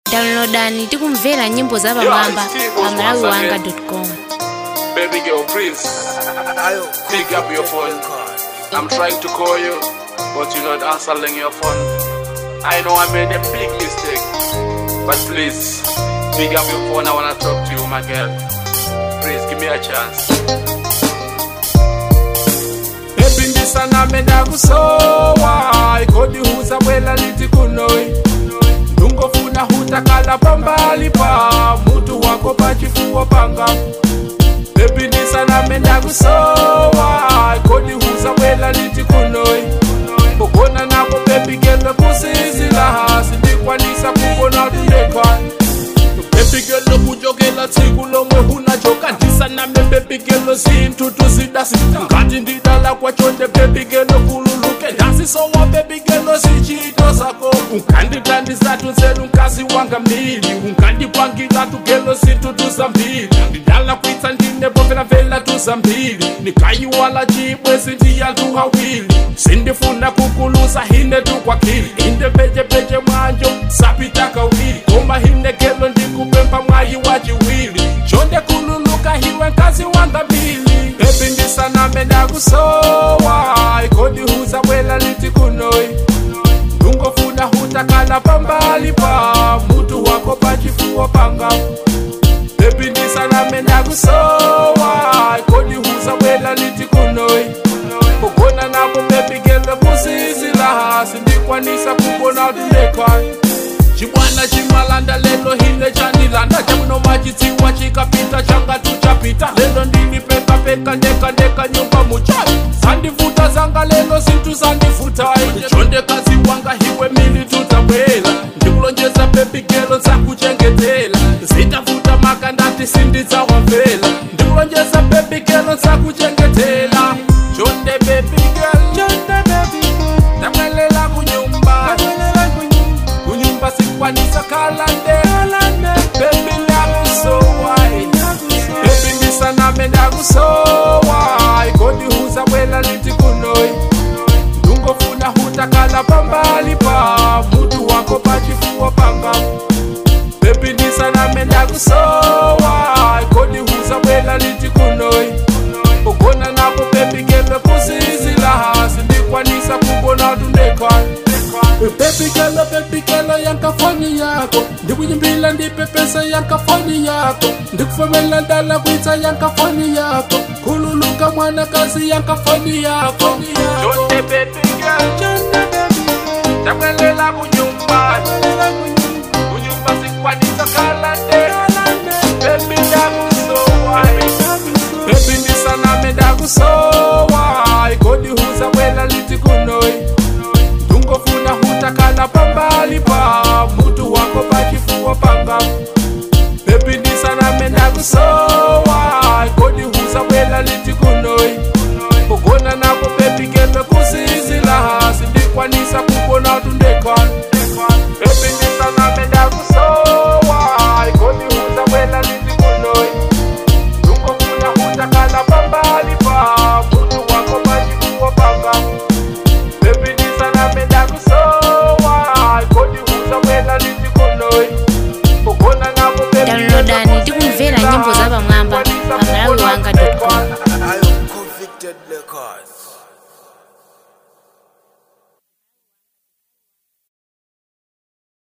downloadani tikumvera nyimbo za pamwamba pa malawi wanga com Baby girl, please pick up your phone. I'm trying to call you, but you're not answering your phone. I know I made a big mistake, but please pick up your phone. I wanna talk to you, my girl. Please give me a chance. Baby, ndisana menda kusowa ikodi huza bwela liti kunoi ndungofuna hutakala pambali pa mutu wako pachifuwa panga Baby ndisana menda kusowa ikodi huza bwela liti kunoi kugona nako baby gelo kusizila hasi ndikwanisa kubona tulekani bebigelo kujokela tsiku lomwe hunachoka ndisaname bebigelo zinthutu zidasi ngati ndidala kwachonde bebigelo kululuke ndasisowa bebigelo zichito zako unganditandizatu nzelu nkazi wanga mbili ungandipangilatu gelo zinthutu zambili ndidala kwitsa ndine bovelavela tuzambili nikayiwala chibwezi ndiyanthu hawili sindifuna kukulusa hine tukwakili inde pechepeche mwanjo sapita kawili koma hine gelo ndikupempa mwayi wa chiwili chonde kululuka hiwe nkazi wanga mbili bebi ndisaname ndakusowa ikodi huza bwela liti kunoi ndungofuna hutakala pambali pa mutu wako pachifuwa panga bebi ndisaname ndakusowa ikodi huza bwela liti kunoi kugona nako bebigelo kusizila hasi ndikwanisa kubona tulekani chibwana chimalanda lelo hine chanilanda chamuno machitsiwa chikapita changa tuchapita lelo ndinipekapeka ndeka ndeka nyumba muchayi zandivuta zanga lelo zinthu zandivutai chondekazi wanga hiwe mili tutabwela ndikulonjeza bebigelo nsakuchengetela zitavuta maka ndati sindidzawamvela ndikulonjeza bebigelo nsakuchengetela chonde bebigelo ndamwelela kunyumba kunyumba sikwanisa kalande bebi ndakusowai bebi ndisaname ndakusowai kodi huza bwela liti kunoi ndungofuna hutakala pambali pa mutu wako pachifuwa panga bebi ndisaname ndakusowai kodi huza bwela liti kunoi kugona napo bebi gelo kusizila hasi ndikwanisa kubona tundekani bebigelo bebigelo yankafoni yako ndikuyimbila ndipepesa yankafoni yako ndikufomela ndala kwitsa yankafoni yako khululuka mwanakazi yankafoni yako Jonde bebigelo ndamwelela kunyumba kunyumba sikwanisa kalande bebi ndakusowa bebi ndisaname ndakusowa ikodi huza bwela liti kunoi ndungofuna hutakala pambali pa mutu wako pachifuwa panga bebi ndisaname ndakusowa